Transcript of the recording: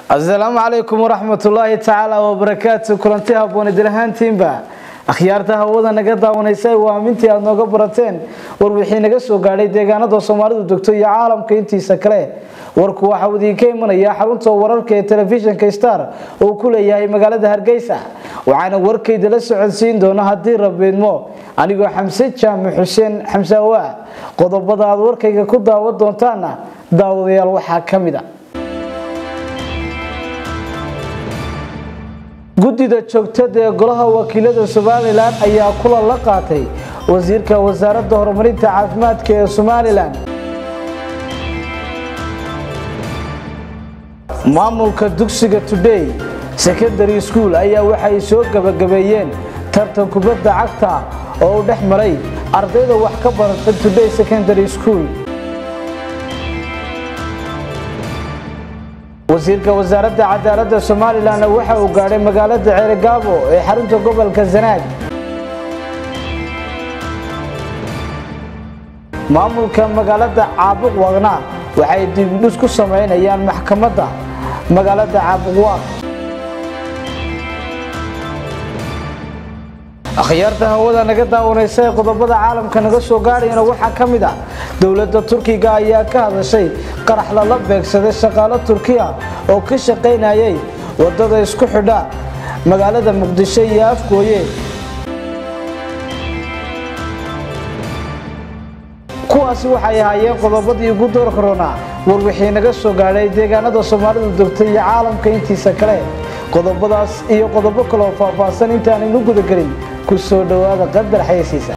asalaamu calaykum waraxmatullaahi tacaala wabarakaatu kulanti haboon idil ahaantiinba akhyaarta hawada naga daawanaysa waa amintii aad nooga barateen war wixii naga soo gaadhay deegaanada soomaalidu degto iyo caalamka intiisa kale warku waxaa idiinka imanaya xarunta wararka ee telefishinka star uu ku leeyahay magaalada hargeysa waxaana warkayda la socodsiin doona haddii rabiidmo anigoo xamse jaamac xuseen xamsaawa qodobada aad warkayga ku daawan doontaana daawadayaal waxaa ka mid a guddida joogtada ee golaha wakiilada somalilan ayaa kulan la qaatay wasiirka wasaaradda horumarinta caafimaadka ee somalilan maamulka dugsiga today secondary school ayaa waxay soo gabagabeeyeen tartan kubadda cagta oo u dhex maray ardayda wax ka barata today secondary school wasiirka wasaaradda cadaaladda somalilanna waxa uu gaadhay magaalada ceerigaabo ee xarunta gobolka sanaag maamulka magaalada caabuqwaqna waxay dibdhus ku samaynayaan maxkamadda magaalada caabuqwaaq akhyaarta hawada naga daawanaysa ee qodobada caalamka naga soo gaadhayana waxaa ka mid ah dowladda turkiga ayaa ka hadashay qarax lala beegsaday shaqaalo turkiya oo ka shaqaynayay wadada isku xidha magaalada muqdisho iyo afgooye kuwaasi waxay ahaayeen qodobadii ugu door korona war wixii naga soo gaadhay deegaanada soomaalidu degtay iyo caalamka intiisa kale qodobadaas iyo qodobo kaloo faahfaahsan intaanaynu gudagelin ku soo dhowaada qadar xayasiisa